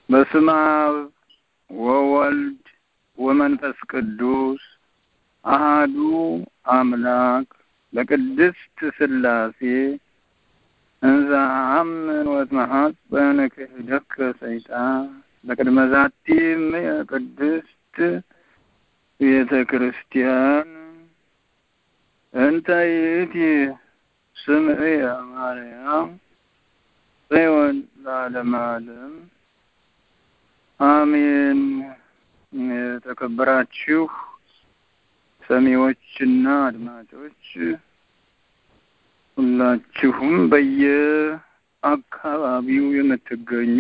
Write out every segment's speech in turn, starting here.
በስመ አብ ወወልድ ወመንፈስ ቅዱስ አሃዱ አምላክ በቅድስት ሥላሴ እንዘ አምን ወትመሐፀን ክህደከ ሰይጣን በቅድመ ዛቲም ቅድስት ቤተ ክርስቲያን እንተ ይእቲ ስምዕየ ማርያም ጽዮን ለዓለመ ዓለም አሜን። የተከበራችሁ ሰሚዎችና አድማጮች ሁላችሁም በየአካባቢው የምትገኙ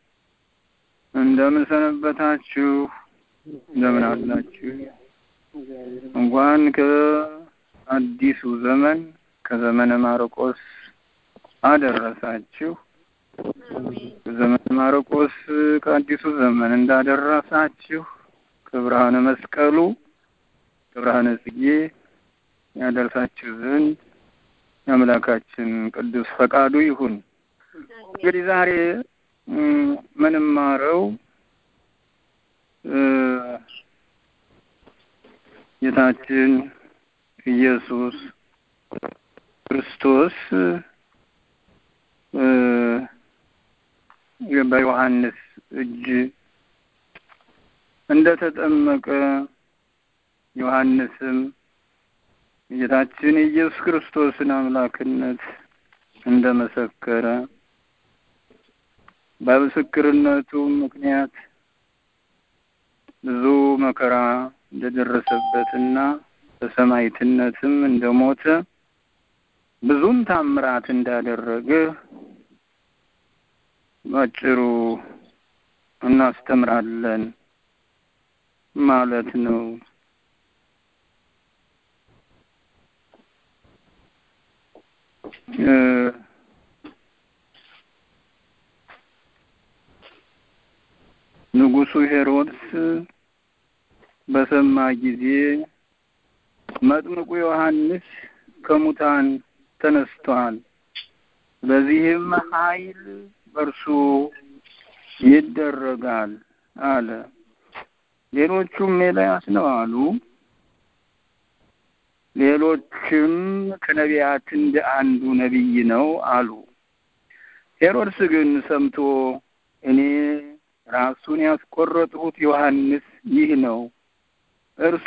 እንደምን ሰነበታችሁ? እንደምን አላችሁ? እንኳን ከአዲሱ ዘመን ከዘመነ ማርቆስ አደረሳችሁ። ዘመነ ማርቆስ ከአዲሱ ዘመን እንዳደረሳችሁ ከብርሃነ መስቀሉ ከብርሃነ ጽጌ ያደርሳችሁ ዘንድ የአምላካችን ቅዱስ ፈቃዱ ይሁን። እንግዲህ ዛሬ ምንማረው ጌታችን ኢየሱስ ክርስቶስ በዮሐንስ እጅ እንደተጠመቀ ዮሐንስም ጌታችን የኢየሱስ ክርስቶስን አምላክነት እንደመሰከረ በምስክርነቱ ምክንያት ብዙ መከራ እንደደረሰበትና በሰማዕትነትም እንደሞተ ብዙም ታምራት እንዳደረገ ባጭሩ እናስተምራለን ማለት ነው። ንጉሡ ሄሮድስ በሰማ ጊዜ መጥምቁ ዮሐንስ ከሙታን ተነስቷል፣ በዚህም ኃይል በእርሱ ይደረጋል አለ። ሌሎቹም ኤልያስ ነው አሉ። ሌሎችም ከነቢያት እንደ አንዱ ነቢይ ነው አሉ። ሄሮድስ ግን ሰምቶ እኔ ራሱን ያስቆረጥሁት ዮሐንስ ይህ ነው፣ እርሱ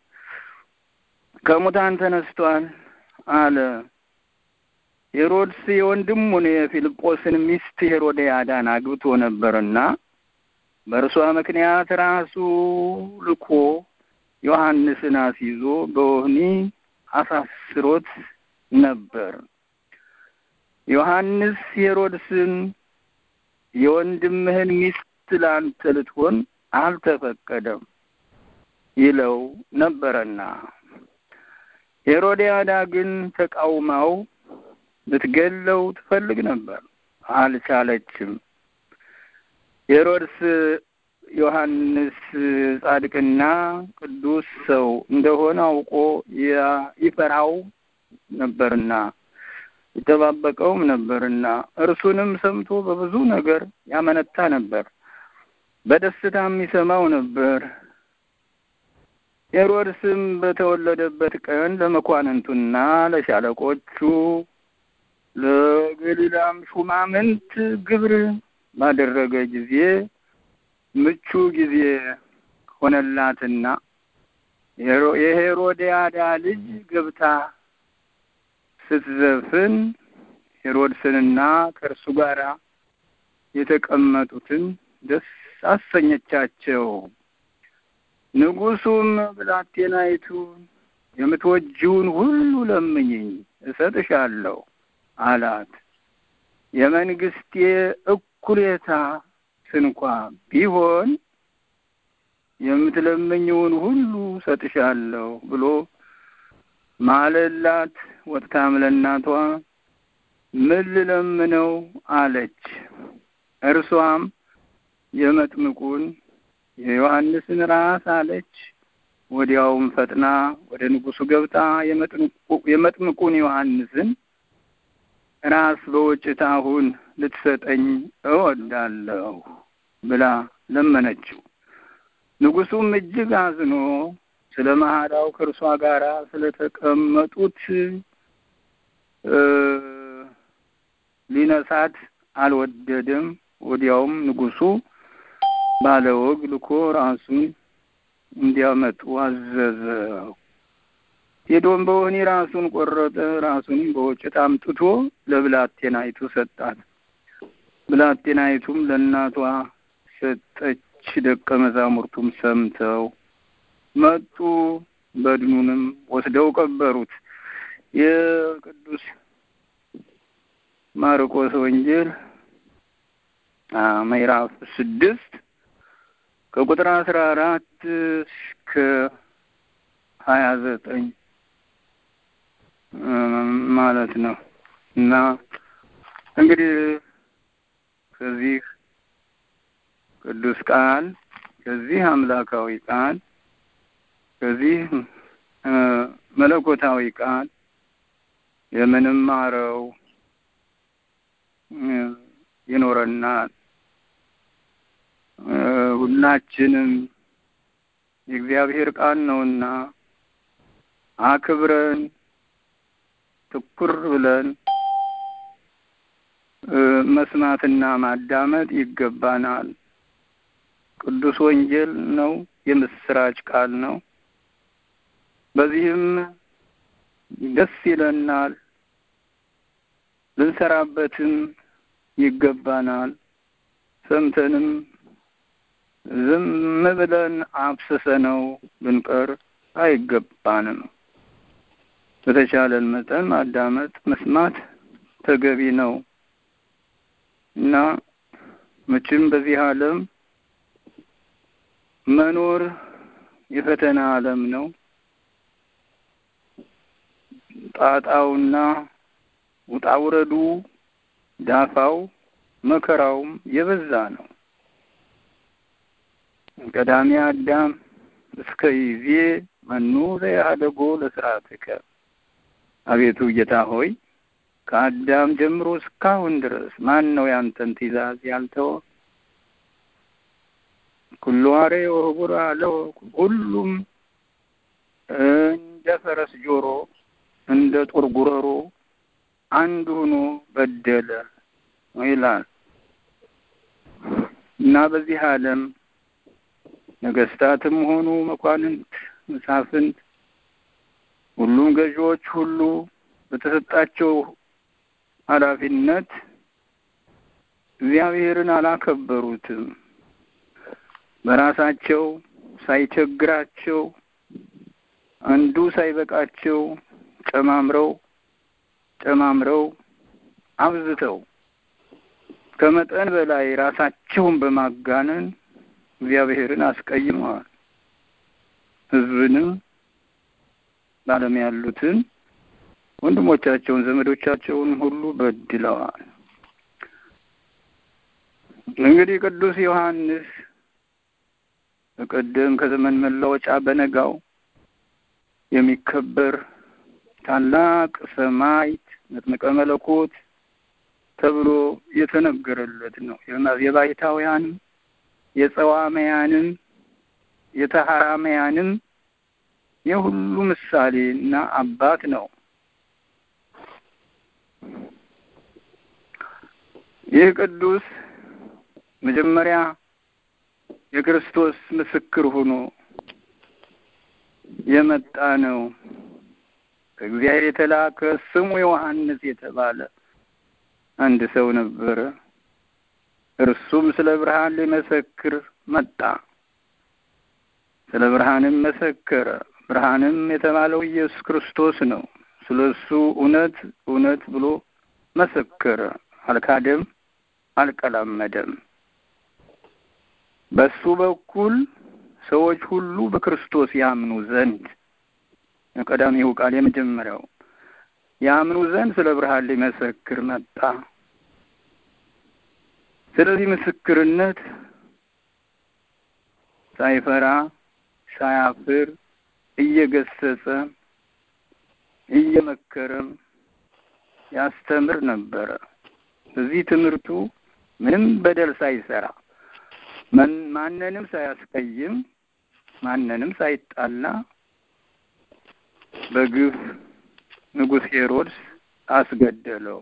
ከሙታን ተነስቷል አለ። ሄሮድስ የወንድሙን የፊልጶስን ሚስት ሄሮድያዳን አግብቶ ነበርና በእርሷ ምክንያት ራሱ ልኮ ዮሐንስን አስይዞ በወህኒ አሳስሮት ነበር። ዮሐንስ ሄሮድስን የወንድምህን ሚስት ላንተ ልትሆን አልተፈቀደም ይለው ነበረና ሄሮድያዳ ግን ተቃውማው ልትገለው ትፈልግ ነበር፣ አልቻለችም። ሄሮድስ ዮሐንስ ጻድቅና ቅዱስ ሰው እንደሆነ አውቆ ይፈራው ነበርና ይጠባበቀውም ነበርና እርሱንም ሰምቶ በብዙ ነገር ያመነታ ነበር፣ በደስታም ይሰማው ነበር። ሄሮድስም በተወለደበት ቀን ለመኳንንቱና ለሻለቆቹ ለገሊላም ሹማምንት ግብር ባደረገ ጊዜ ምቹ ጊዜ ሆነላትና የሄሮድያዳ ልጅ ገብታ ስትዘፍን ሄሮድስንና ከእርሱ ጋር የተቀመጡትን ደስ አሰኘቻቸው። ንጉሡም ብላቴናይቱን የምትወጂውን ሁሉ ለምኝኝ እሰጥሻለሁ አላት። የመንግስቴ እኩሌታ ስንኳ ቢሆን የምትለምኝውን ሁሉ እሰጥሻለሁ ብሎ ማለላት። ወጥታም ለእናቷ ምን ልለምነው አለች። እርሷም የመጥምቁን የዮሐንስን ራስ አለች። ወዲያውም ፈጥና ወደ ንጉሡ ገብታ የመጥምቁን ዮሐንስን ራስ በወጭት አሁን ልትሰጠኝ እወዳለሁ ብላ ለመነችው። ንጉሡም እጅግ አዝኖ ስለ መሐላው ከእርሷ ጋር ስለተቀመጡት ሊነሳት አልወደደም። ወዲያውም ንጉሡ ባለወግ ልኮ ራሱን እንዲያመጡ አዘዘው። ሄዶም በወህኒ ራሱን ቆረጠ። ራሱንም በወጭት አምጥቶ ለብላቴናይቱ ሰጣት። ብላቴናይቱም ለእናቷ ሰጠች። ደቀ መዛሙርቱም ሰምተው መጡ። በድኑንም ወስደው ቀበሩት። የቅዱስ ማርቆስ ወንጌል ምዕራፍ ስድስት ከቁጥር አስራ አራት እስከ ሀያ ዘጠኝ ማለት ነው እና እንግዲህ ከዚህ ቅዱስ ቃል ከዚህ አምላካዊ ቃል ከዚህ መለኮታዊ ቃል የምንማረው ይኖረናል። ሁላችንም የእግዚአብሔር ቃል ነውና አክብረን ትኩር ብለን መስማትና ማዳመጥ ይገባናል። ቅዱስ ወንጌል ነው፣ የምስራች ቃል ነው። በዚህም ደስ ይለናል፣ ልንሰራበትም ይገባናል። ሰምተንም ዝም ብለን አፍስሰነው ልንቀር አይገባንም። በተቻለን መጠን ማዳመጥ፣ መስማት ተገቢ ነው እና መቼም በዚህ ዓለም መኖር የፈተና ዓለም ነው። ጣጣውና ውጣውረዱ ዳፋው መከራውም የበዛ ነው። ቀዳሚ አዳም እስከ ይዜ መኑ ዘያህደጎ ለስርዓትከ፣ አቤቱ ጌታ ሆይ ከአዳም ጀምሮ እስካሁን ድረስ ማን ነው ያንተን ትእዛዝ ያልተወ? ኩሉ አሬ ወህቡር አለው ሁሉም እንደ ፈረስ ጆሮ እንደ ጦር ጉረሮ አንድ ሆኖ በደለ ይላል እና በዚህ ዓለም ነገስታትም ሆኑ መኳንንት፣ መሳፍንት፣ ሁሉም ገዢዎች ሁሉ በተሰጣቸው ኃላፊነት እግዚአብሔርን አላከበሩትም። በራሳቸው ሳይቸግራቸው አንዱ ሳይበቃቸው ጨማምረው ጨማምረው አብዝተው ከመጠን በላይ ራሳቸውን በማጋነን እግዚአብሔርን አስቀይመዋል። ሕዝብንም በዓለም ያሉትን ወንድሞቻቸውን ዘመዶቻቸውን ሁሉ በድለዋል። እንግዲህ ቅዱስ ዮሐንስ በቀደም ከዘመን መለወጫ በነጋው የሚከበር ታላቅ ሰማዕት መጥምቀ መለኮት ተብሎ የተነገረለት ነው። የባይታውያንም የጸዋመያንም የተሐራመያንም የሁሉ ምሳሌ እና አባት ነው። ይህ ቅዱስ መጀመሪያ የክርስቶስ ምስክር ሆኖ የመጣ ነው። ከእግዚአብሔር የተላከ ስሙ ዮሐንስ የተባለ አንድ ሰው ነበረ። እርሱም ስለ ብርሃን ሊመሰክር መጣ። ስለ ብርሃንም መሰከረ። ብርሃንም የተባለው ኢየሱስ ክርስቶስ ነው። ስለ እሱ እውነት እውነት ብሎ መሰከረ። አልካደም፣ አልቀላመደም። በሱ በኩል ሰዎች ሁሉ በክርስቶስ ያምኑ ዘንድ ቀዳሚው ቃል የመጀመሪያው ያምኑ ዘንድ ስለ ብርሃን ሊመሰክር መጣ። ስለዚህ ምስክርነት ሳይፈራ ሳያፍር እየገሰጸ እየመከረም ያስተምር ነበረ። በዚህ ትምህርቱ ምንም በደል ሳይሰራ ማንንም ሳያስቀይም ማንንም ሳይጣላ በግፍ ንጉሥ ሄሮድስ አስገደለው።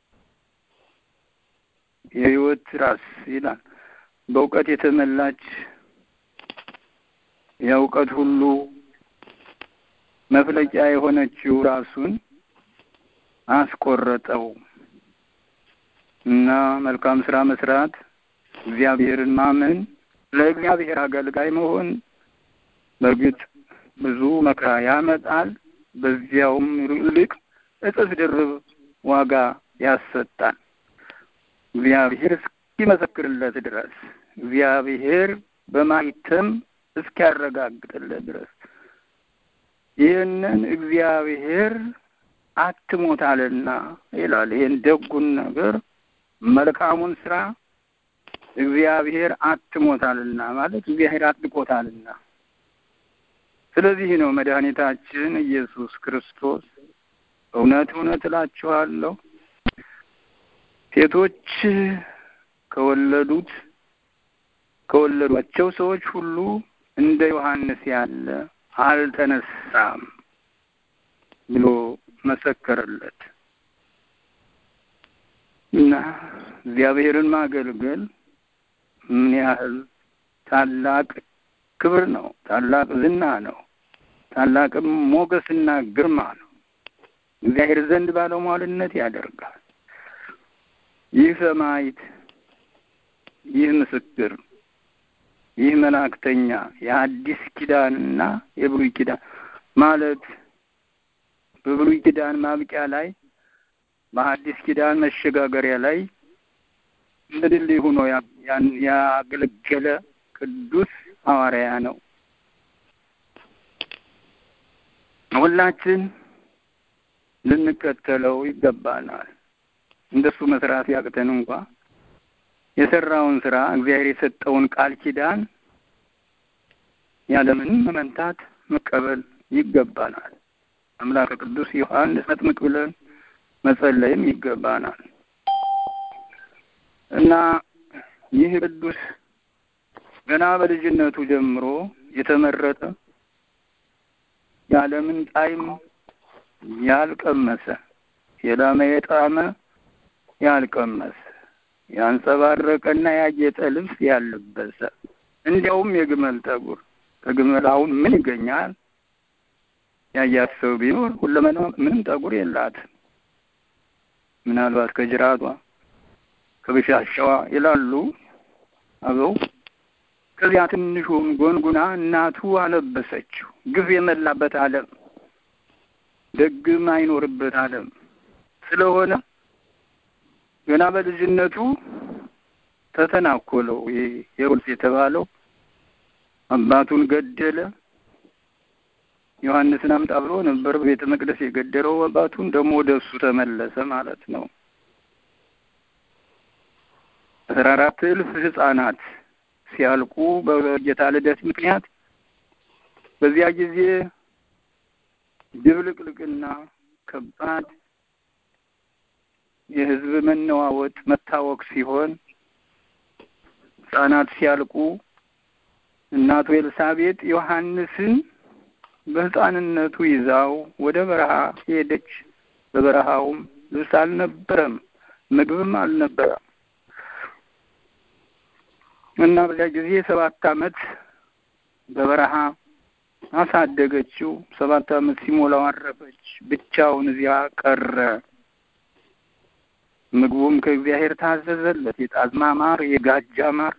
የሕይወት ራስ ይላል። በእውቀት የተመላች የእውቀት ሁሉ መፍለቂያ የሆነችው ራሱን አስቆረጠው እና መልካም ስራ መስራት፣ እግዚአብሔርን ማመን፣ ለእግዚአብሔር አገልጋይ መሆን በእርግጥ ብዙ መከራ ያመጣል። በዚያውም ይልቅ እጥፍ ድርብ ዋጋ ያሰጣል። እግዚአብሔር እስኪመሰክርለት ድረስ እግዚአብሔር በማይተም እስኪያረጋግጥለት ድረስ ይህንን እግዚአብሔር አትሞታልና ይላል። ይህን ደጉን ነገር መልካሙን ስራ እግዚአብሔር አትሞታልና ማለት እግዚአብሔር አጥቆታልና። ስለዚህ ነው መድኃኒታችን ኢየሱስ ክርስቶስ እውነት እውነት እላችኋለሁ ሴቶች ከወለዱት ከወለዷቸው ሰዎች ሁሉ እንደ ዮሐንስ ያለ አልተነሳም ብሎ መሰከረለት እና እግዚአብሔርን ማገልገል ምን ያህል ታላቅ ክብር ነው፣ ታላቅ ዝና ነው፣ ታላቅም ሞገስና ግርማ ነው። እግዚአብሔር ዘንድ ባለሟልነት ያደርጋል። ይህ ሰማዕት፣ ይህ ምስክር፣ ይህ መላእክተኛ የአዲስ ኪዳንና የብሉይ ኪዳን ማለት በብሉይ ኪዳን ማብቂያ ላይ በአዲስ ኪዳን መሸጋገሪያ ላይ እንደ ድልድይ ሆኖ ያገለገለ ቅዱስ ሐዋርያ ነው። ሁላችን ልንከተለው ይገባናል። እንደሱ መስራት ያቅተን እንኳ የሰራውን ስራ እግዚአብሔር የሰጠውን ቃል ኪዳን ያለምንም መመንታት መቀበል ይገባናል። አምላከ ቅዱስ ዮሐንስ መጥምቅ ብለን መጸለይም ይገባናል እና ይህ ቅዱስ ገና በልጅነቱ ጀምሮ የተመረጠ የዓለምን ጣዕም ያልቀመሰ የላመ የጣመ ያልቀመሰ ያንጸባረቀና ያጌጠ ልብስ ያልለበሰ እንዲያውም የግመል ጠጉር ከግመል አሁን ምን ይገኛል? ያያት ሰው ቢኖር ሁለመና ምንም ጠጉር የላትም። ምናልባት ከጅራቷ ከብሻሻዋ ይላሉ አበው። ከዚያ ትንሹን ጎንጉና እናቱ አለበሰችው። ግፍ የመላበት ዓለም ደግም አይኖርበት ዓለም ስለሆነ ገና በልጅነቱ ተተናኮለው። ይሄ ሄሮድስ የተባለው አባቱን ገደለ። ዮሐንስን አምጣ ብሎ ነበር በቤተ መቅደስ የገደለው አባቱን። ደግሞ ወደ እሱ ተመለሰ ማለት ነው። አስራ አራት እልፍ ሕፃናት ሲያልቁ በጌታ ልደት ምክንያት በዚያ ጊዜ ድብልቅልቅና ከባድ የሕዝብ መነዋወጥ መታወቅ ሲሆን ሕፃናት ሲያልቁ እናቱ ኤልሳቤጥ ዮሐንስን በሕፃንነቱ ይዛው ወደ በረሃ ሄደች። በበረሃውም ልብስ አልነበረም፣ ምግብም አልነበረም እና በዚያ ጊዜ ሰባት ዓመት በበረሃ አሳደገችው። ሰባት ዓመት ሲሞላው አረፈች። ብቻውን እዚያ ቀረ። ምግቡም ከእግዚአብሔር ታዘዘለት። የጣዝማ ማር፣ የጋጃ ማር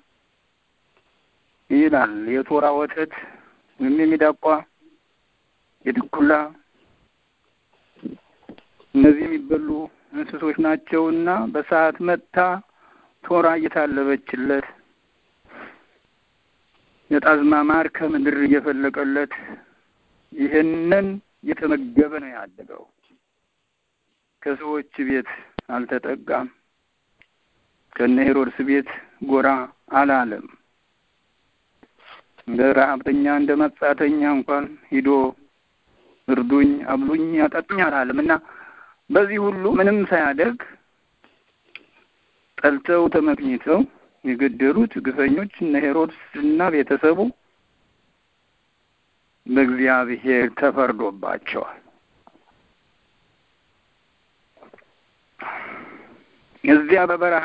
ይላል። የቶራ ወተት ወይም የሚዳቋ የድኩላ እነዚህ የሚበሉ እንስሶች ናቸውና በሰዓት መጥታ ቶራ እየታለበችለት የጣዝማ ማር ከምድር እየፈለቀለት ይህንን እየተመገበ ነው ያደገው። ከሰዎች ቤት አልተጠጋም። ከነ ሄሮድስ ቤት ጎራ አላለም። እንደ ረሀብተኛ እንደ መጻተኛ እንኳን ሂዶ እርዱኝ፣ አብሉኝ፣ አጠጡኝ አላለም እና በዚህ ሁሉ ምንም ሳያደርግ ጠልተው ተመቅኝተው የገደሉት ግፈኞች እነ ሄሮድስ እና ቤተሰቡ በእግዚአብሔር ተፈርዶባቸዋል። እዚያ በበረሃ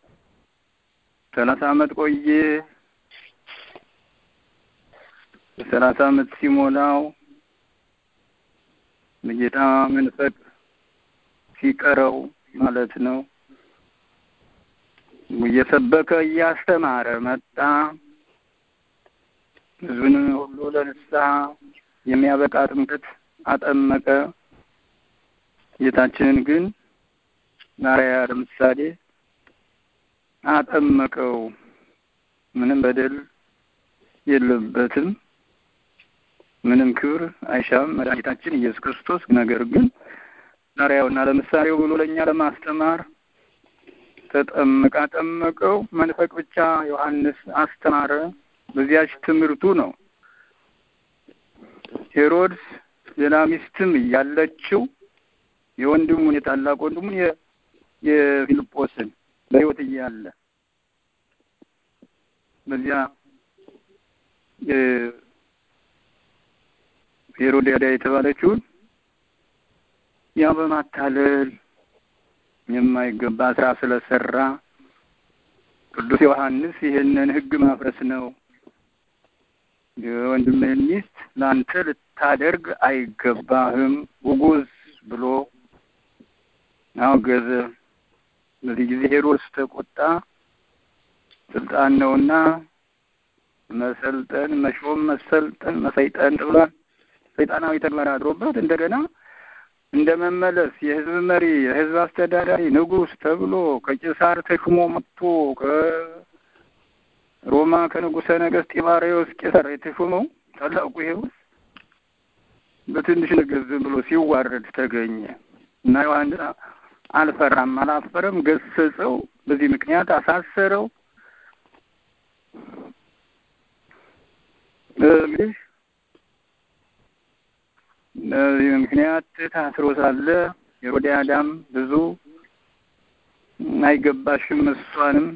ሰላሳ ዓመት ቆየ። በሰላሳ ዓመት ሲሞላው በጌታ መንፈቅ ሲቀረው ማለት ነው እየሰበከ እያስተማረ መጣ። ሕዝብን ሁሉ ለንስሐ የሚያበቃ ጥምቀት አጠመቀ። ጌታችንን ግን ማርያ ለምሳሌ አጠመቀው። ምንም በደል የለበትም፣ ምንም ክብር አይሻም መድኃኒታችን ኢየሱስ ክርስቶስ። ነገር ግን ማርያውና ለምሳሌው ብሎ ለእኛ ለማስተማር ተጠመቀ፣ አጠመቀው። መንፈቅ ብቻ ዮሐንስ አስተማረ። በዚያች ትምህርቱ ነው ሄሮድስ ሌላ ሚስትም እያለችው የወንድሙን የታላቅ ወንድሙን የፊልጶስን በሕይወት እያለ በዚያ ሄሮድያዳ የተባለችውን ያ በማታለል የማይገባ ስራ ስለሰራ ቅዱስ ዮሐንስ ይህንን ሕግ ማፍረስ ነው የወንድምህን ሚስት ለአንተ ልታደርግ አይገባህም ውጉዝ ብሎ አወገዘ። በዚህ ጊዜ ሄሮድስ ተቆጣ። ስልጣን ነውና መሰልጠን፣ መሾም፣ መሰልጠን፣ መሰይጠን ብሏል። ሰይጣናዊ ተግባር አድሮበት እንደገና እንደ መመለስ የህዝብ መሪ፣ የህዝብ አስተዳዳሪ፣ ንጉሥ ተብሎ ከቄሳር ተሹሞ መጥቶ ከሮማ ከንጉሠ ነገሥት ጢባሪዎስ ቄሳር የተሾመው ታላቁ ሄሮድስ በትንሽ ነገር ዝም ብሎ ሲዋረድ ተገኘ እና ዮሐንስ አልፈራም፣ አላፈረም፣ ገሰጸው። በዚህ ምክንያት አሳሰረው። እንግዲህ በዚህ ምክንያት ታስሮ ሳለ ሄሮድያዳም ብዙ አይገባሽም እሷንም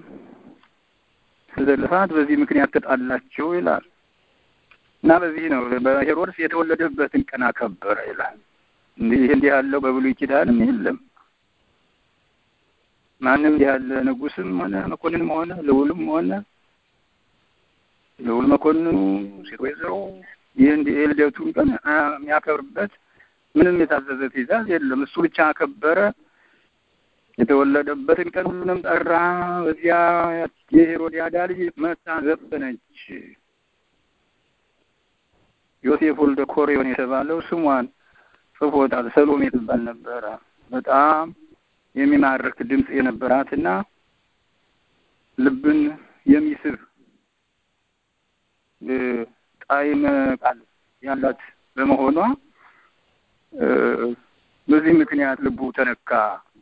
ስለልፋት በዚህ ምክንያት ተጣላቸው ይላል እና በዚህ ነው በሄሮድስ የተወለደበትን ቀን አከበረ ይላል። እንዲህ እንዲህ ያለው በብሉይ ኪዳንም የለም። ማንም እንዲህ ያለ ንጉስም ሆነ መኮንንም ሆነ ልዑልም ሆነ ልዑል መኮንኑ ሴት ወይዘሮ ይህ እንዲህ የልደቱን ቀን የሚያከብርበት ምንም የታዘዘ ትእዛዝ የለም። እሱ ብቻ አከበረ። የተወለደበትን ቀን ሁሉንም ጠራ። በዚያ የሄሮድያዳ ልጅ መታ ዘፈነች። ዮሴፍ ወልደ ኮሪዮን የተባለው ስሟን ጽፎታል። ሰሎሜ ትባል ነበረ። በጣም የሚማርክ ድምፅ የነበራትና ልብን የሚስብ ጣዕመ ቃል ያላት በመሆኗ በዚህ ምክንያት ልቡ ተነካ።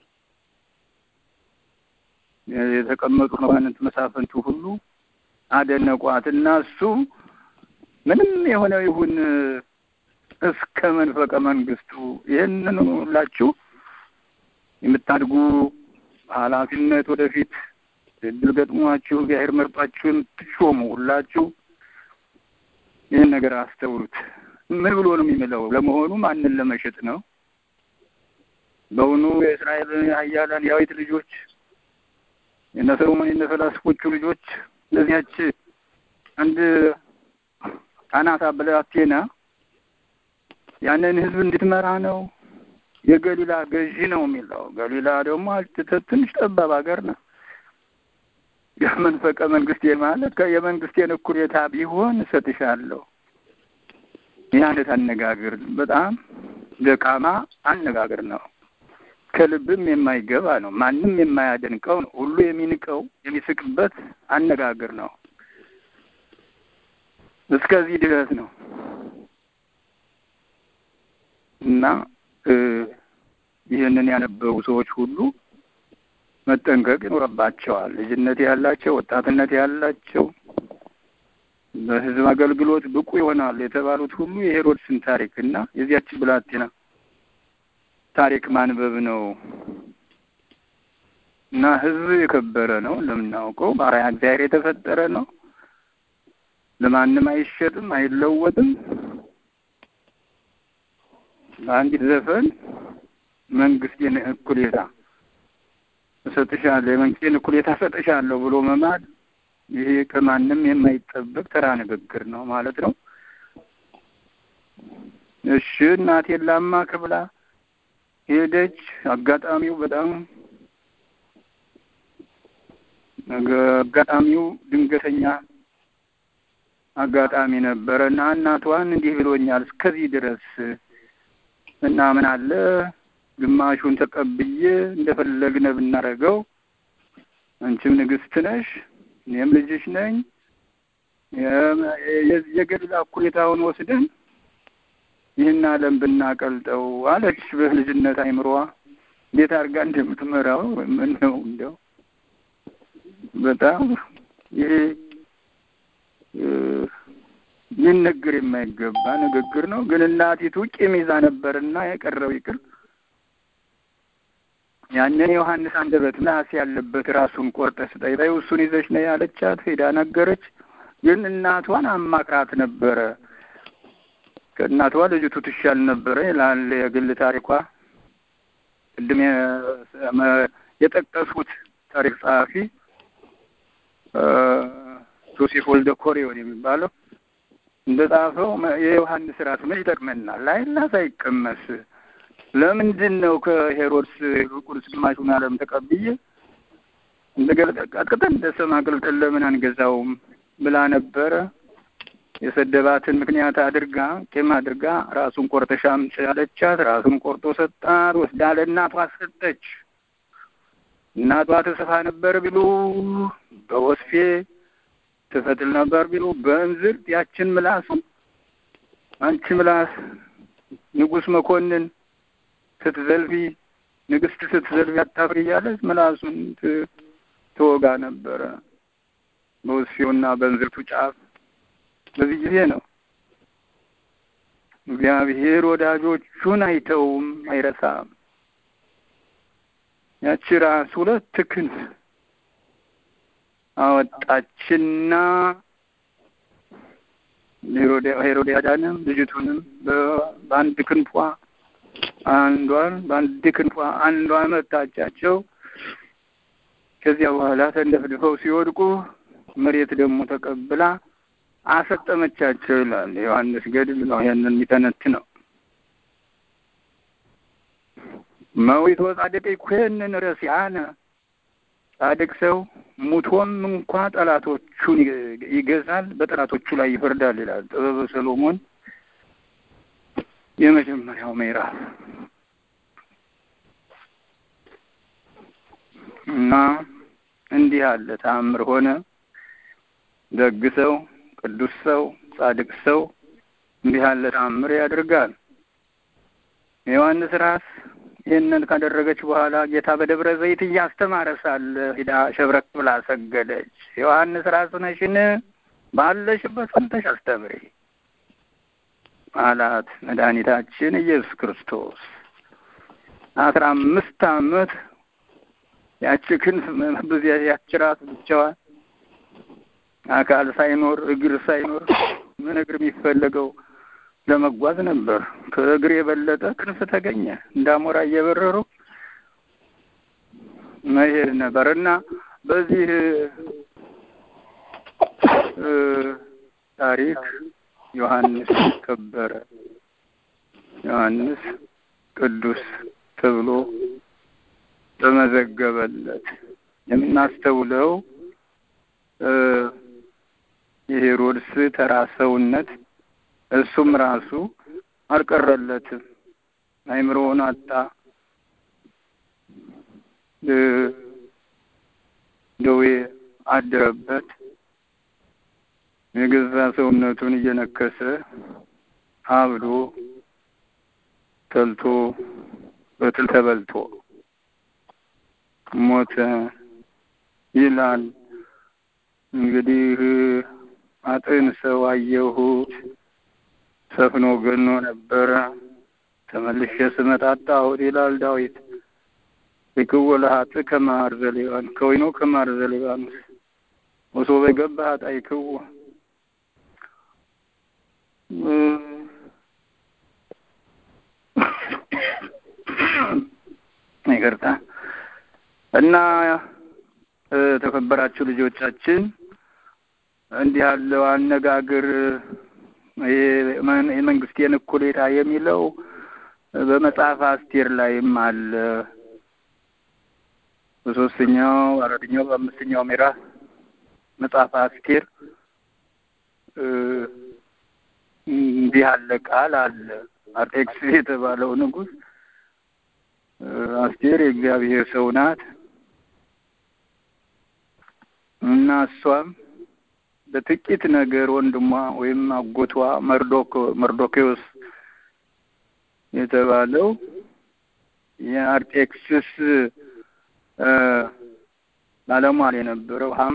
የተቀመጡ መኳንንት መሳፍንቱ ሁሉ አደነቋት እና እሱ ምንም የሆነ ይሁን እስከ መንፈቀ መንግስቱ ይህንን ሁላችሁ የምታድጉ ኃላፊነት ወደፊት እድል ገጥሟችሁ እግዚአብሔር መርጧችሁ የምትሾሙ ሁላችሁ ይህን ነገር አስተውሉት። ምን ብሎ ነው የሚምለው? ለመሆኑ ማንን ለመሸጥ ነው? በውኑ የእስራኤል ኃያላን የዳዊት ልጆች የነ ሰሎሞን የነ ፈላስፎቹ ልጆች ለዚያች አንድ አናታ ብላቴና ያንን ሕዝብ እንድትመራ ነው? የገሊላ ገዢ ነው የሚለው። ገሊላ ደግሞ ትንሽ ጠባብ ሀገር ነው። የመንፈቀ መንግስቴ ማለት የመንግስቴን እኩሌታ ቢሆን እሰጥሻለሁ። ይህ አይነት አነጋገር በጣም ደካማ አነጋገር ነው። ከልብም የማይገባ ነው። ማንም የማያደንቀው ነው። ሁሉ የሚንቀው የሚስቅበት አነጋገር ነው። እስከዚህ ድረስ ነው እና ይህንን ያነበቡ ሰዎች ሁሉ መጠንቀቅ ይኖርባቸዋል። ልጅነት ያላቸው፣ ወጣትነት ያላቸው በህዝብ አገልግሎት ብቁ ይሆናል የተባሉት ሁሉ የሄሮድስን ታሪክ እና የዚያችን ብላቴና ታሪክ ማንበብ ነው እና ሕዝብ የከበረ ነው እንደምናውቀው፣ በአርአያ እግዚአብሔር የተፈጠረ ነው። ለማንም አይሸጥም፣ አይለወጥም። በአንዲት ዘፈን መንግስቴን እኩሌታ እሰጥሻለሁ የመንግስቴን እኩሌታ እሰጥሻለሁ ብሎ መማል ይሄ ከማንም የማይጠበቅ ተራ ንግግር ነው ማለት ነው። እሺ እናቴን ላማክር ብላ ሄደች። አጋጣሚው በጣም አጋጣሚው ድንገተኛ አጋጣሚ ነበረ እና እናቷን እንዲህ ብሎኛል እስከዚህ ድረስ እና ምን አለ ግማሹን ተቀብዬ እንደፈለግነ ብናደርገው አንቺም ንግስት ነሽ፣ እኔም ልጅሽ ነኝ። የገድል እኩሌታውን ወስደን ይህን ዓለም ብናቀልጠው አለች። በልጅነት አይምሮዋ እንዴት አድርጋ እንደምትመራው ምን ነው እንደው በጣም ይሄ ሊነገር የማይገባ ንግግር ነው። ግን እናቲቱ ቂም ይዛ ነበርና የቀረው ይቅር ያንን የዮሐንስ አንደበት ምላስ ያለበት ራሱን ቆርጠህ ስጠኝ በይው እሱን ይዘሽ ነይ ያለቻት ሄዳ ነገረች። ግን እናቷን አማክራት ነበረ። ከእናቷ ልጅቱ ትሻል ነበረ ይላል የግል ታሪኳ። ቅድም የጠቀሱት ታሪክ ጸሐፊ ዮሴፍ ወልደ ኮሬዎን የሚባለው እንደ ጻፈው የዮሐንስ ራሱ ምን ይጠቅመናል? ላይላስ አይቀመስ ለምንድን ነው ከሄሮድስ ቁርስ ግማሹን ዓለም ተቀብዬ እንደ ቀጥቅጠን እንደ ሰም አቅልጠን ለምን አንገዛውም ብላ ነበረ። የሰደባትን ምክንያት አድርጋ ቂም አድርጋ ራሱን ቆርጠሽ አምጪ አለቻት። ራሱን ቆርጦ ሰጣት። ወስዳ ለእናቷ ሰጠች። እናቷ ትሰፋ ነበር ቢሉ በወስፌ ትፈትል ነበር ቢሉ በእንዝርት ያችን ምላሱን አንቺ ምላስ ንጉሥ መኮንን ስትዘልፊ ንግስት ስትዘልፊ አታፍሪ እያለች ምላሱን ትወጋ ነበረ በወስፌውና በእንዝርቱ ጫፍ። በዚህ ጊዜ ነው እግዚአብሔር ወዳጆቹን አይተውም አይረሳም። ያቺ ራስ ሁለት ክንፍ አወጣችና ሄሮድያዳንም ልጅቱንም በአንድ ክንፏ አንዷን በአንድ ክንፏ አንዷን መታቻቸው። ከዚያ በኋላ ተንደፍድፈው ሲወድቁ መሬት ደግሞ ተቀብላ አሰጠመቻቸው ይላል ዮሐንስ ገድል ነው ይሄንን የሚተነት ነው። መዊቶ ጻድቅ ይኮንን ረሲአነ ጻድቅ ሰው ሙቶም እንኳ ጠላቶቹን ይገዛል፣ በጠላቶቹ ላይ ይፈርዳል ይላል ጥበበ ሰሎሞን የመጀመሪያው ምዕራፍ እና እንዲህ አለ ተአምር ሆነ። ደግ ሰው፣ ቅዱስ ሰው፣ ጻድቅ ሰው እንዲህ ያለ ተአምር ያደርጋል። የዮሐንስ ራስ ይህንን ካደረገች በኋላ ጌታ በደብረ ዘይት እያስተማረ ሳለ ሂዳ ሸብረክ ብላ ሰገደች። ዮሐንስ ራስ ነሽን? ባለሽበት ጸንተሽ አስተምሪ አላት መድኃኒታችን ኢየሱስ ክርስቶስ። አስራ አምስት ዓመት ያቺ ክንፍ ብዙ ያቺ ራስ ብቻዋን አካል ሳይኖር እግር ሳይኖር ምን እግር የሚፈለገው ለመጓዝ ነበር። ከእግር የበለጠ ክንፍ ተገኘ። እንዳሞራ እየበረሩ መሄድ ነበር እና በዚህ ታሪክ ዮሐንስ ከበረ። ዮሐንስ ቅዱስ ተብሎ ተመዘገበለት። የምናስተውለው የሄሮድስ ተራ ሰውነት እሱም ራሱ አልቀረለትም። አይምሮውን አጣ። ደዌ አደረበት። የገዛ ሰውነቱን እየነከሰ አብዶ ተልቶ በትል ተበልቶ ሞተ ይላል። እንግዲህ አጥን ሰው አየሁት ሰፍኖ ገኖ ነበረ፣ ተመልሼ ስመጣ አጣሁት ይላል ዳዊት። ይክዎ ለሀጥእ ከማር ዘሌባን ከወይኖ ከማር ዘሌባኖስ ወሶበ ገባ ሀጣ ይክዎ ይቅርታ እና ተከበራችሁ ልጆቻችን እንዲህ ያለው አነጋገር የመንግስቴን እኩሌታ የሚለው በመጽሐፍ አስቴር ላይም አለ። በሶስተኛው አራተኛው በአምስተኛው ምዕራፍ መጽሐፍ አስቴር እንዲህ ያለ ቃል አለ። አርጤክስስ የተባለው ንጉሥ አስቴር የእግዚአብሔር ሰው ናት እና እሷም በጥቂት ነገር ወንድሟ ወይም አጎቷ መርዶክ መርዶኬዎስ የተባለው የአርጤክስስ ባለሟል የነበረው ሀማ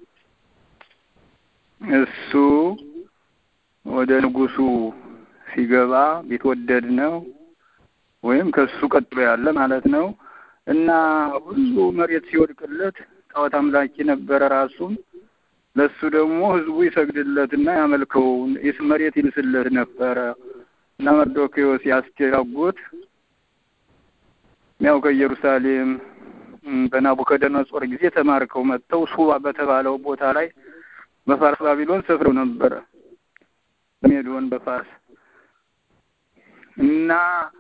እሱ ወደ ንጉሱ ሲገባ ቢትወደድ ነው ወይም ከሱ ቀጥሎ ያለ ማለት ነው እና ሁሉ መሬት ሲወድቅለት ጣዖት አምላኪ ነበረ ራሱም ለሱ ደግሞ ህዝቡ ይሰግድለትና ያመልከው መሬት ይልስለት ነበረ እና መርዶክዮስ የአስቴር አጎት ያው ከኢየሩሳሌም በናቡከደነጾር ጊዜ ተማርከው መጥተው ሱባ በተባለው ቦታ ላይ በፋርስ ባቢሎን ሰፍረው ነበረ። በሜዶን በፋርስ እና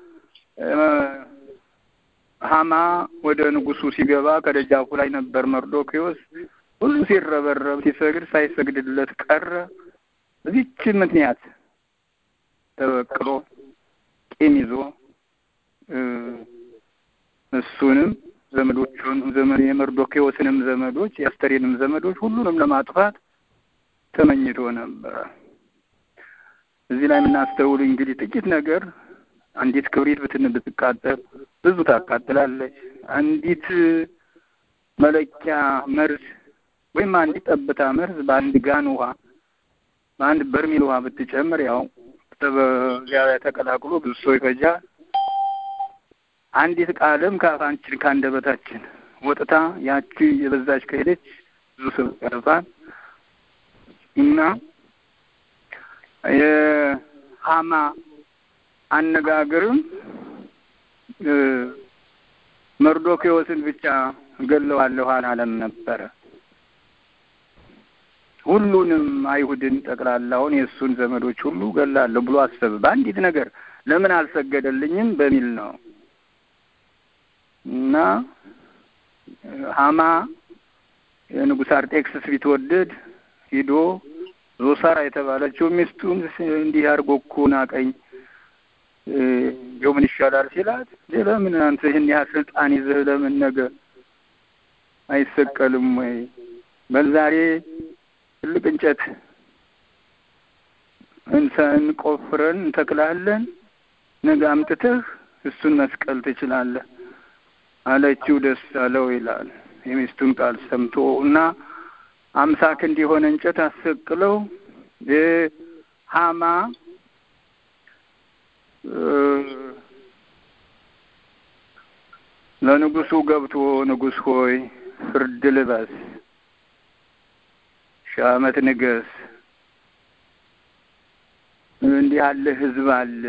ሀማ ወደ ንጉሱ ሲገባ ከደጃፉ ላይ ነበር መርዶክዮስ። ሁሉ ሲረበረብ ሲሰግድ ሳይሰግድለት ቀረ። በዚች ምክንያት ተበቅሎ ቂም ይዞ እሱንም ዘመዶቹን ዘመን የመርዶክዮስንም ዘመዶች የአስተሬንም ዘመዶች ሁሉንም ለማጥፋት ተመኝቶ ነበረ። እዚህ ላይ የምናስተውል እንግዲህ ጥቂት ነገር አንዲት ክብሪት ብትን ብትቃጠል ብዙ ታቃጥላለች። አንዲት መለኪያ መርዝ ወይም አንዲት ጠብታ መርዝ በአንድ ጋን ውሃ በአንድ በርሜል ውሃ ብትጨምር ያው በዚያ ላይ ተቀላቅሎ ብዙ ሰው ይፈጃል። አንዲት ቃልም ከአፋንችን ከአንደበታችን ወጥታ ያቺ የበዛች ከሄደች ብዙ ሰው ያጠፋል እና የሀማ አነጋገርም መርዶክዮስን ብቻ ገለዋለሁ አላለም ነበረ። ሁሉንም አይሁድን ጠቅላላውን የእሱን ዘመዶች ሁሉ ገላለሁ ብሎ አሰበ። በአንዲት ነገር ለምን አልሰገደልኝም በሚል ነው እና ሀማ የንጉሥ አርጤክስስ ቢትወደድ ሂዶ ዞሳራ የተባለችው ሚስቱን እንዲህ አድርጎ እኮ ናቀኝ እንደው ምን ይሻላል ሲላት፣ ለምን አንተ ይህን ያህል ስልጣን ይዘህ ለምን ነገ አይሰቀልም ወይ? በዛሬ ትልቅ እንጨት እንቆፍረን እንተክላለን፣ ነገ አምጥተህ እሱን መስቀል ትችላለህ አለችው። ደስ አለው ይላል የሚስቱን ቃል ሰምቶ እና አምሳ ክንድ የሆነ እንጨት አሰቅለው ሀማ ለንጉሱ ገብቶ ንጉሥ ሆይ ፍርድ ልበስ፣ ሺህ ዓመት ንገስ፣ እንዲህ ያለ ሕዝብ አለ።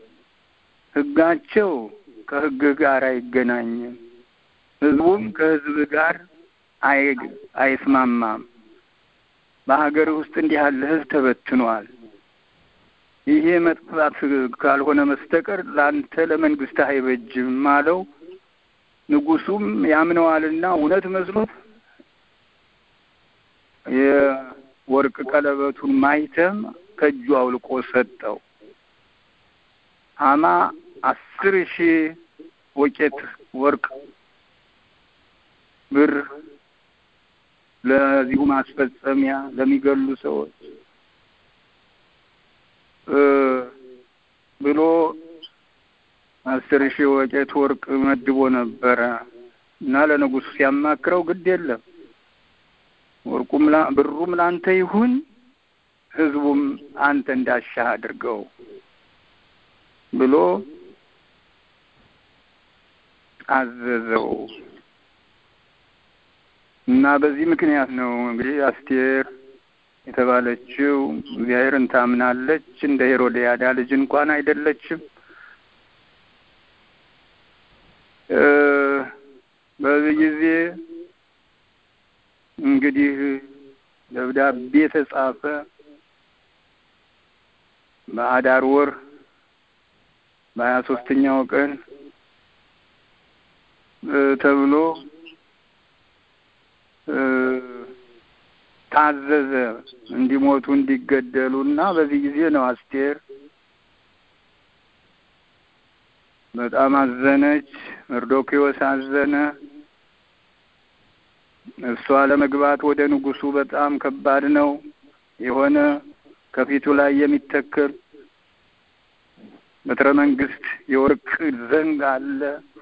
ሕጋቸው ከሕግ ጋር አይገናኝም፣ ሕዝቡም ከሕዝብ ጋር አይስማማም። በሀገር ውስጥ እንዲህ ያለ ሕዝብ ተበትኗል። ይሄ መጥፋት ካልሆነ መስተቀር ለአንተ ለመንግስትህ አይበጅም አለው። ንጉሱም ያምነዋልና እውነት መስሎት የወርቅ ቀለበቱን ማይተም ከእጁ አውልቆ ሰጠው። ሀማ አስር ሺህ ወቄት ወርቅ ብር ለዚሁ ማስፈጸሚያ ለሚገሉ ሰዎች ብሎ አስር ሺህ ወቄት ወርቅ መድቦ ነበረ እና ለንጉሱ ሲያማክረው ግድ የለም ወርቁም ብሩም ላንተ ይሁን፣ ህዝቡም አንተ እንዳሻህ አድርገው ብሎ አዘዘው እና በዚህ ምክንያት ነው እንግዲህ አስቴር የተባለችው እግዚአብሔርን ታምናለች። እንደ ሄሮድያዳ ልጅ እንኳን አይደለችም። በዚህ ጊዜ እንግዲህ ደብዳቤ ተጻፈ። በአዳር ወር በሀያ ሶስተኛው ቀን ተብሎ ታዘዘ እንዲሞቱ እንዲገደሉ እና በዚህ ጊዜ ነው አስቴር በጣም አዘነች። መርዶኪዎስ አዘነ። እሷ ለመግባት ወደ ንጉሱ በጣም ከባድ ነው የሆነ ከፊቱ ላይ የሚተከል በትረ መንግስት የወርቅ ዘንግ አለ።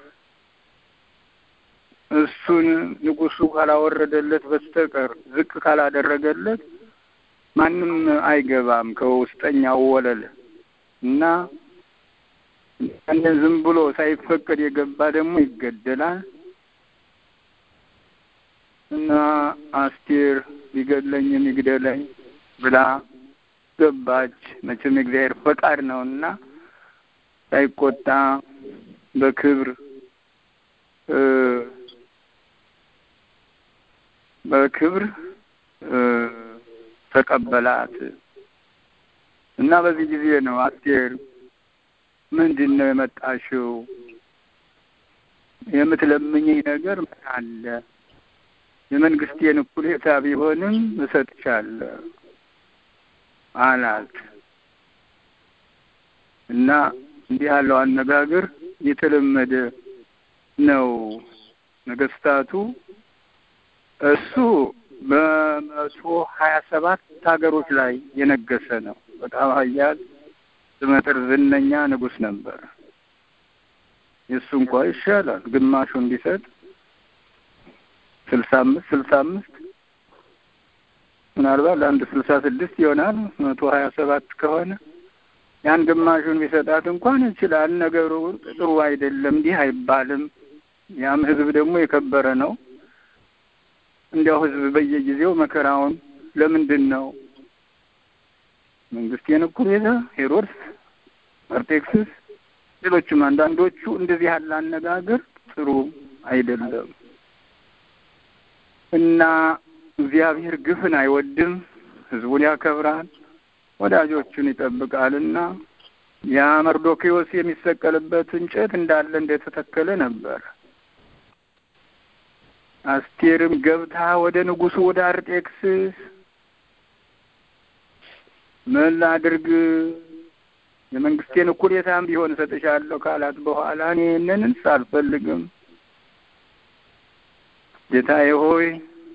እሱን ንጉሱ ካላወረደለት በስተቀር ዝቅ ካላደረገለት ማንም አይገባም ከውስጠኛው ወለል እና ያንን ዝም ብሎ ሳይፈቀድ የገባ ደግሞ ይገደላል እና አስቴር ቢገድለኝም ይግደለኝ ብላ ገባች። መቼም የእግዚአብሔር ፈቃድ ነው እና ሳይቆጣ በክብር በክብር ተቀበላት እና በዚህ ጊዜ ነው አስቴር ምንድን ነው የመጣሽው? የምትለምኝኝ ነገር ምን አለ? የመንግስቴን እኩሌታ ቢሆንም እሰጥሻለሁ አላት እና እንዲህ ያለው አነጋገር የተለመደ ነው። ነገስታቱ እሱ በመቶ ሀያ ሰባት ሀገሮች ላይ የነገሰ ነው። በጣም ኃያል ስመጥር ዝነኛ ንጉስ ነበር። የእሱ እንኳ ይሻላል። ግማሹን ቢሰጥ ስልሳ አምስት ስልሳ አምስት ምናልባት ለአንድ ስልሳ ስድስት ይሆናል። መቶ ሀያ ሰባት ከሆነ ያን ግማሹን ቢሰጣት እንኳን ይችላል። ነገሩ ጥሩ አይደለም፣ እንዲህ አይባልም። ያም ህዝብ ደግሞ የከበረ ነው። እንዲያው ህዝብ በየጊዜው መከራውን ለምንድን ነው መንግስቴን እኩሌታ ሄሮድስ፣ አርጤክስስ፣ ሌሎችም አንዳንዶቹ እንደዚህ ያለ አነጋገር ጥሩ አይደለም እና እግዚአብሔር ግፍን አይወድም፣ ህዝቡን ያከብራል፣ ወዳጆቹን ይጠብቃልና ያ መርዶኪዎስ የሚሰቀልበት እንጨት እንዳለ እንደተተከለ ነበር። አስቴርም ገብታ ወደ ንጉሱ ወደ አርጤክስስ ምን ላድርግ የመንግስቴን እኩሌታም ቢሆን እሰጥሻለሁ ካላት በኋላ እኔ ይህንንስ አልፈልግም፣ ጌታዬ ሆይ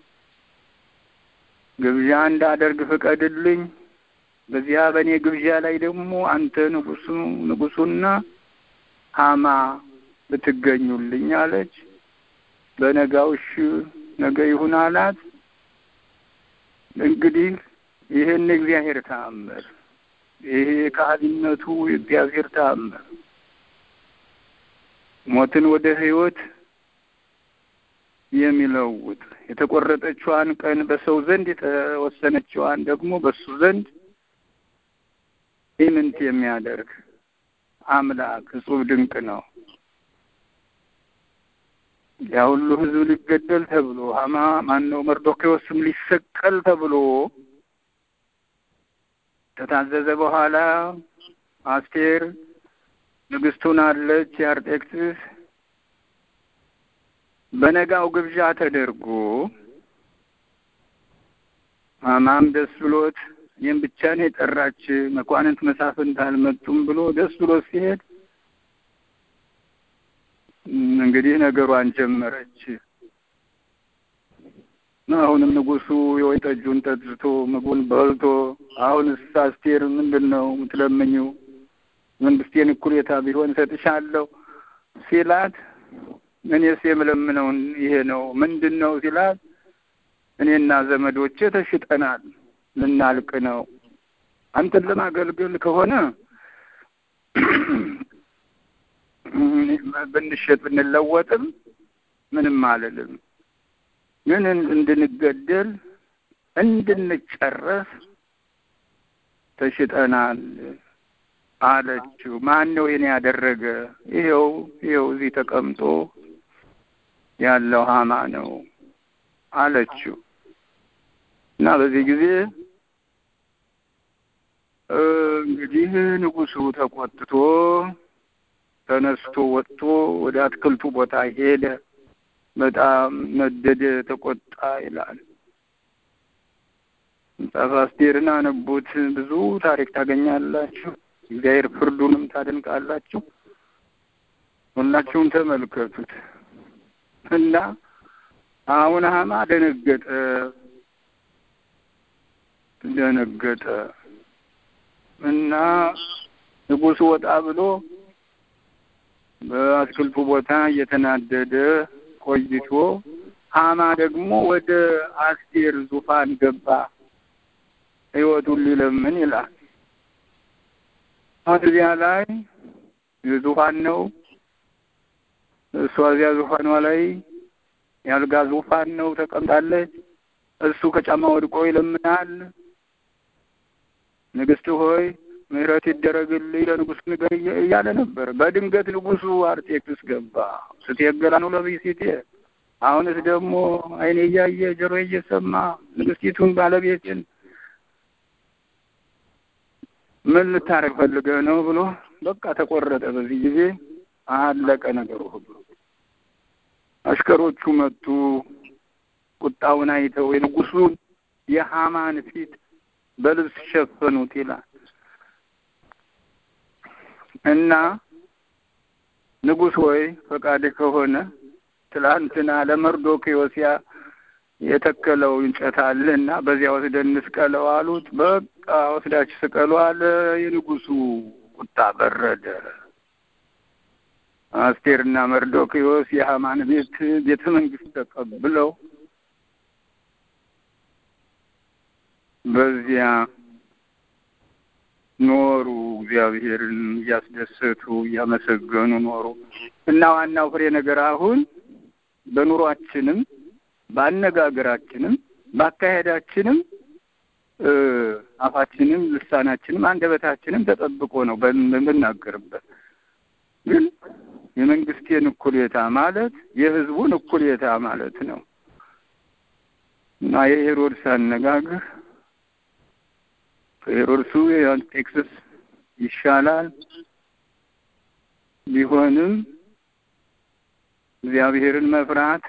ግብዣ እንዳደርግ ፍቀድልኝ። በዚያ በእኔ ግብዣ ላይ ደግሞ አንተ ንጉሱ ንጉሱና ሀማ ብትገኙልኝ አለች። በነጋውሽ ነገ ይሁን አላት። እንግዲህ ይህን የእግዚአብሔር ተአምር ይሄ ከሃሊነቱ የእግዚአብሔር ተአምር ሞትን ወደ ሕይወት የሚለውጥ የተቆረጠችዋን ቀን በሰው ዘንድ የተወሰነችዋን ደግሞ በሱ ዘንድ ኢምንት የሚያደርግ አምላክ እጹብ ድንቅ ነው። ያ ሁሉ ሕዝብ ሊገደል ተብሎ ሀማ ማነው መርዶኪዎስም ሊሰቀል ተብሎ ከታዘዘ በኋላ አስቴር ንግስቱን አለች የአርጤክስስ በነጋው ግብዣ ተደርጎ ሀማም ደስ ብሎት ይህም ብቻ ነው የጠራች መኳንንት መሳፍንት አልመጡም ብሎ ደስ ብሎት ሲሄድ እንግዲህ ነገሯን ጀመረች። አሁንም ንጉሱ የወይን ጠጁን ጠጥቶ ምግቡን በልቶ አሁንስ አስቴር ምንድን ነው የምትለምኝው? መንግስቴን እኩሌታ ቢሆን እሰጥሻለሁ ሲላት እኔስ የምለምነው ይሄ ነው። ምንድን ነው ሲላት እኔና ዘመዶቼ ተሽጠናል፣ ልናልቅ ነው። አንተን ለማገልገል ከሆነ ብንሸጥ ብንለወጥም ምንም አልልም፣ ግን እንድንገደል እንድንጨረስ ተሽጠናል አለችው። ማን ነው ይሄን ያደረገ? ይኸው ይኸው እዚህ ተቀምጦ ያለው ሀማ ነው አለችው። እና በዚህ ጊዜ እንግዲህ ንጉሡ ተቆጥቶ ተነስቶ ወጥቶ ወደ አትክልቱ ቦታ ሄደ። በጣም ነደደ፣ ተቆጣ ይላል። መጽሐፈ አስቴርን አነቡት። ብዙ ታሪክ ታገኛላችሁ። እግዚአብሔር ፍርዱንም ታደንቃላችሁ። ሁላችሁም ተመልከቱት እና አሁን ሀማ ደነገጠ ደነገጠ እና ንጉሡ ወጣ ብሎ በአትክልቱ ቦታ እየተናደደ ቆይቶ ሀማ ደግሞ ወደ አስቴር ዙፋን ገባ ሕይወቱን ሊለምን ይላል። አሁን እዚያ ላይ ዙፋን ነው። እሷ እዚያ ዙፋኗ ላይ የአልጋ ዙፋን ነው ተቀምጣለች። እሱ ከጫማ ወድቆ ይለምናል። ንግስት ሆይ ምሕረት ይደረግልኝ ለንጉሥ ንገር እያለ ነበር። በድንገት ንጉሡ አርጤክስስ ገባ። ስትየገላ ነው ለብእሲቴ አሁንስ ደግሞ ዓይኔ እያየ ጆሮ እየሰማ ንግስቲቱን ባለቤትን ምን ልታረግ ፈልገህ ነው ብሎ በቃ ተቆረጠ። በዚህ ጊዜ አለቀ ነገሩ ሁሉ። አሽከሮቹ መጡ። ቁጣውን አይተው የንጉሱን የሐማን ፊት በልብስ ሸፈኑት ይላል እና ንጉሥ ሆይ ፈቃድ ከሆነ ትላንትና ለመርዶክዮስ የተከለው እንጨት አለ እና በዚያ ወስደን እንስቀለው አሉት። በቃ ወስዳችሁ ስቀሉ አለ። የንጉሱ ቁጣ በረደ። አስቴርና መርዶክዮስ የሐማን ቤት ቤተ መንግስት ተቀብለው በዚያ ኖሩ። እግዚአብሔርን እያስደሰቱ እያመሰገኑ ኖሩ እና ዋናው ፍሬ ነገር አሁን በኑሯችንም በአነጋገራችንም በአካሄዳችንም አፋችንም ልሳናችንም አንደበታችንም ተጠብቆ ነው በምናገርበት። ግን የመንግስቴን እኩሌታ ማለት የህዝቡን እኩሌታ ማለት ነው እና የሄሮድስ አነጋገር ከሄሮድሱ የአንጤክስስ ይሻላል። ቢሆንም እግዚአብሔርን መፍራት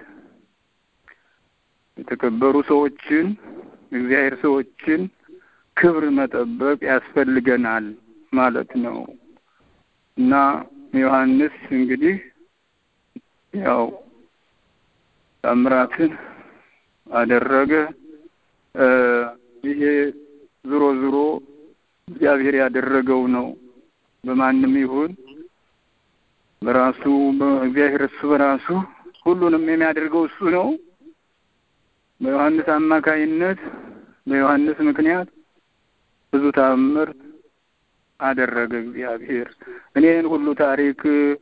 የተከበሩ ሰዎችን እግዚአብሔር ሰዎችን ክብር መጠበቅ ያስፈልገናል ማለት ነው እና ዮሐንስ እንግዲህ ያው ታምራትን አደረገ። ይሄ ዞሮ ዞሮ እግዚአብሔር ያደረገው ነው። በማንም ይሁን በራሱ በእግዚአብሔር እሱ በራሱ ሁሉንም የሚያደርገው እሱ ነው። በዮሐንስ አማካይነት በዮሐንስ ምክንያት ብዙ ተአምር አደረገ እግዚአብሔር። እኔን ሁሉ ታሪክ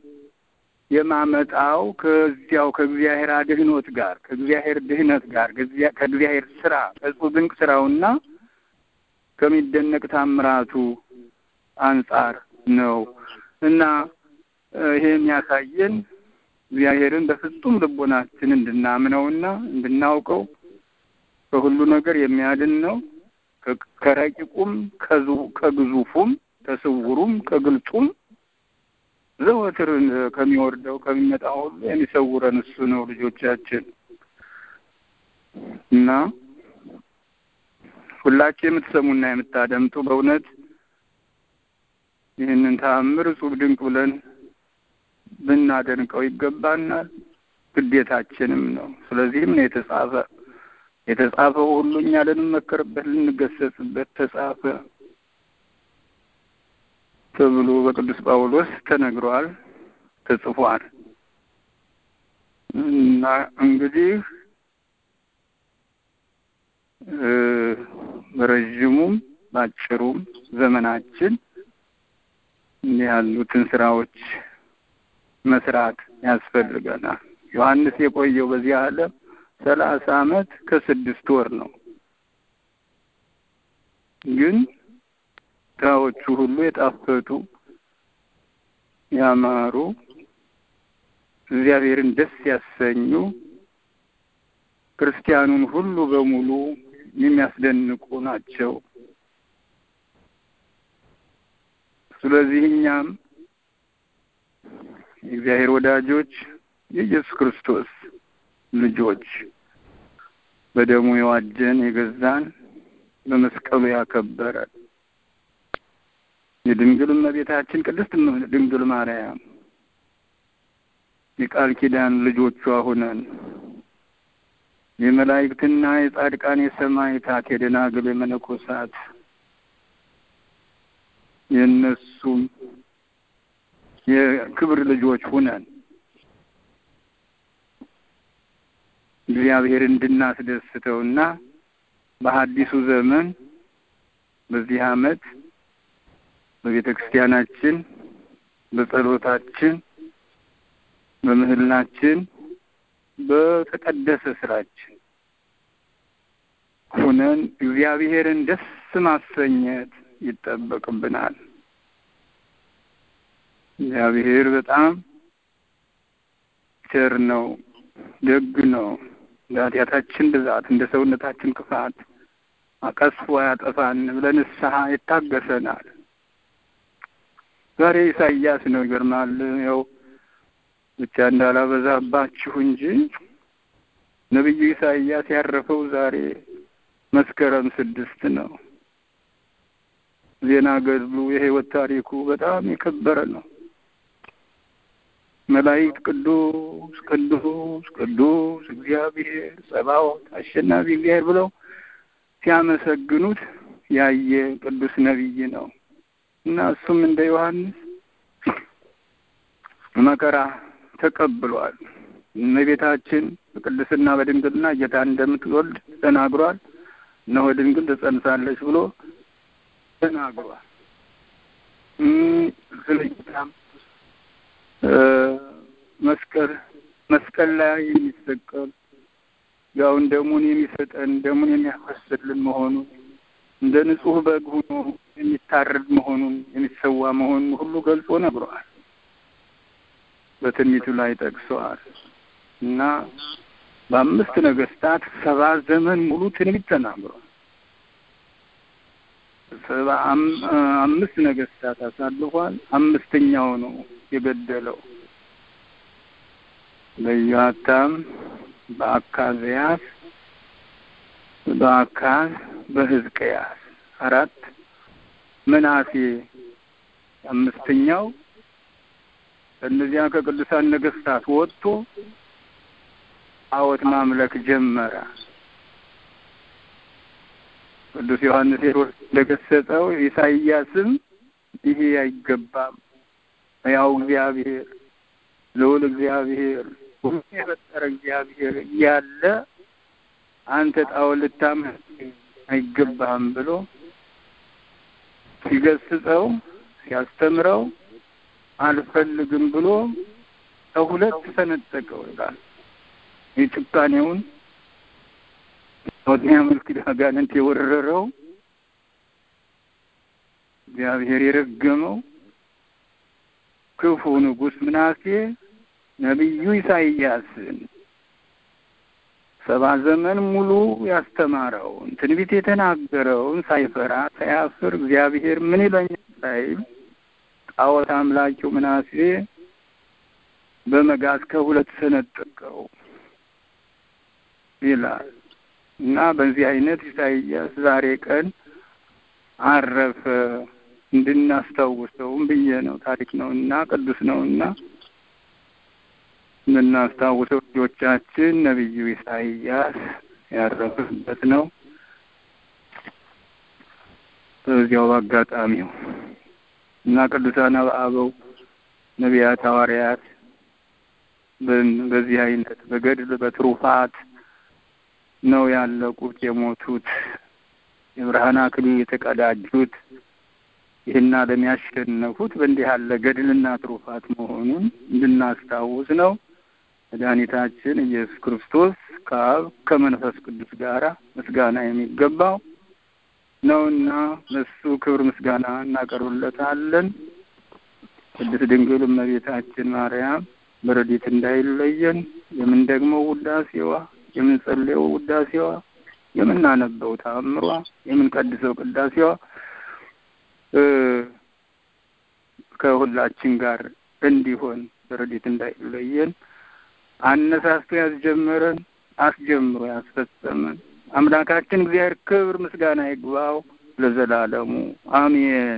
የማመጣው ከዚያው ከእግዚአብሔር አድህኖት ጋር ከእግዚአብሔር ድህነት ጋር ከእግዚአብሔር ስራ ከእጹብ ድንቅ ስራውና ከሚደነቅ ታምራቱ አንጻር ነው እና ይሄ የሚያሳየን እግዚአብሔርን በፍጹም ልቦናችን እንድናምነውና እንድናውቀው ከሁሉ ነገር የሚያድን ነው። ከረቂቁም ከግዙፉም ከስውሩም ከግልጹም ዘወትር ከሚወርደው ከሚመጣው ሁሉ የሚሰውረን እሱ ነው ልጆቻችን እና ሁላችሁ የምትሰሙና የምታደምጡ በእውነት ይህንን ተአምር እጹብ ድንቅ ብለን ብናደንቀው ይገባናል፣ ግዴታችንም ነው። ስለዚህም ነው የተጻፈ የተጻፈው ሁሉ እኛ ልንመከርበት ልንገሰጽበት ተጻፈ ተብሎ በቅዱስ ጳውሎስ ተነግሯል፣ ተጽፏል። እና እንግዲህ በረዥሙም በአጭሩም ዘመናችን እንዲህ ያሉትን ስራዎች መስራት ያስፈልገናል። ዮሐንስ የቆየው በዚህ ዓለም ሰላሳ ዓመት ከስድስት ወር ነው። ግን ስራዎቹ ሁሉ የጣፈጡ ያማሩ፣ እግዚአብሔርን ደስ ያሰኙ፣ ክርስቲያኑን ሁሉ በሙሉ የሚያስደንቁ ናቸው። ስለዚህ እኛም የእግዚአብሔር ወዳጆች የኢየሱስ ክርስቶስ ልጆች በደሙ የዋጀን የገዛን በመስቀሉ ያከበረን የድንግል እመቤታችን ቅድስት ድንግል ማርያም የቃል ኪዳን ልጆቿ ሁነን የመላእክትና የጻድቃን የሰማዕታት የደናግል የመነኮሳት የእነሱም የክብር ልጆች ሁነን እግዚአብሔር እንድናስደስተውና በሐዲሱ ዘመን በዚህ ዓመት በቤተ ክርስቲያናችን በጸሎታችን በምህላችን በተቀደሰ ስራችን ሁነን እግዚአብሔርን ደስ ማሰኘት ይጠበቅብናል። እግዚአብሔር በጣም ቸር ነው፣ ደግ ነው። እንደ ኃጢአታችን ብዛት እንደ ሰውነታችን ክፋት አቀስፎ ያጠፋን ብለን ንስሐ ይታገሰናል። ዛሬ ኢሳይያስ ነው። ይገርማል። ያው ብቻ እንዳላበዛባችሁ እንጂ ነቢዩ ኢሳይያስ ያረፈው ዛሬ መስከረም ስድስት ነው። ዜና ገድሉ የሕይወት ታሪኩ በጣም የከበረ ነው። መላእክት ቅዱስ ቅዱስ ቅዱስ እግዚአብሔር ጸባዖት አሸናፊ እግዚአብሔር ብለው ሲያመሰግኑት ያየ ቅዱስ ነቢይ ነው እና እሱም እንደ ዮሐንስ መከራ ተቀብሏል። እመቤታችን በቅድስና በድንግልና ጌታ እንደምትወልድ ተናግሯል። እነሆ ድንግል ትጸንሳለች ብሎ ተናግሯል። ስለ ጌታም መስቀል መስቀል ላይ የሚሰቀል ያውን ደሙን የሚሰጠን ደሙን የሚያፈስልን መሆኑን እንደ ንጹሕ በግ ሆኖ የሚታረድ መሆኑን የሚሰዋ መሆኑን ሁሉ ገልጾ ነግሯል። በትንቢቱ ላይ ጠቅሰዋል እና በአምስት ነገስታት ሰባ ዘመን ሙሉ ትንቢት ተናግሯል። ሰባ አምስት ነገስታት አሳልፏል። አምስተኛው ነው የገደለው በኢዮአታም፣ በአካዝያስ፣ በአካዝ፣ በሕዝቅያስ አራት ምናሴ አምስተኛው ከእነዚያ ከቅዱሳን ነገስታት ወጥቶ ጣዖት ማምለክ ጀመረ። ቅዱስ ዮሐንስ ሄሮድስ እንደገሰጸው ኢሳይያስም ይሄ አይገባም፣ ያው እግዚአብሔር ልዑል እግዚአብሔር ሁሉ የፈጠረ እግዚአብሔር እያለ አንተ ጣዖት ልታመልክ አይገባህም ብሎ ሲገስጸው ሲያስተምረው አልፈልግም ብሎ ከሁለት ሰነጠቀው ይላል። የጭካኔውን ወዲያ መልክ አጋንንት የወረረው እግዚአብሔር የረገመው ክፉ ንጉሥ ምናሴ ነቢዩ ኢሳይያስን ሰባ ዘመን ሙሉ ያስተማረውን ትንቢት የተናገረውን ሳይፈራ ሳያፍር እግዚአብሔር ምን ይለኛል ሳይል ጣዖት አምላኪው ምናሴ በመጋዝ ከሁለት ሰነጠቀው ይላል እና በዚህ አይነት ኢሳይያስ ዛሬ ቀን አረፈ እንድናስታውሰውም ብዬ ነው። ታሪክ ነው እና ቅዱስ ነው እና እንድናስታውሰው ልጆቻችን ነቢዩ ኢሳይያስ ያረፈበት ነው። በዚያው በአጋጣሚው እና ቅዱሳን አበው ነቢያት፣ ሐዋርያት በዚህ አይነት በገድል በትሩፋት ነው ያለቁት የሞቱት የብርሃን አክሊል የተቀዳጁት ይህን ዓለም ያሸነፉት በእንዲህ ያለ ገድልና ትሩፋት መሆኑን እንድናስታውስ ነው። መድኃኒታችን ኢየሱስ ክርስቶስ ከአብ ከመንፈስ ቅዱስ ጋር ምስጋና የሚገባው ነውና ለሱ ክብር ምስጋና እናቀርብለታለን። ቅድስት ድንግል እመቤታችን ማርያም በረድኤት እንዳይለየን የምንደግመው ውዳሴዋ፣ የምንጸልየው ውዳሴዋ፣ የምናነበው ተአምሯ፣ የምንቀድሰው ቅዳሴዋ ከሁላችን ጋር እንዲሆን በረድኤት እንዳይለየን አነሳስቶ ያስጀመረን አስጀምሮ ያስፈጸመን አምላካችን እግዚአብሔር ክብር ምስጋና ይግባው ለዘላለሙ አሜን።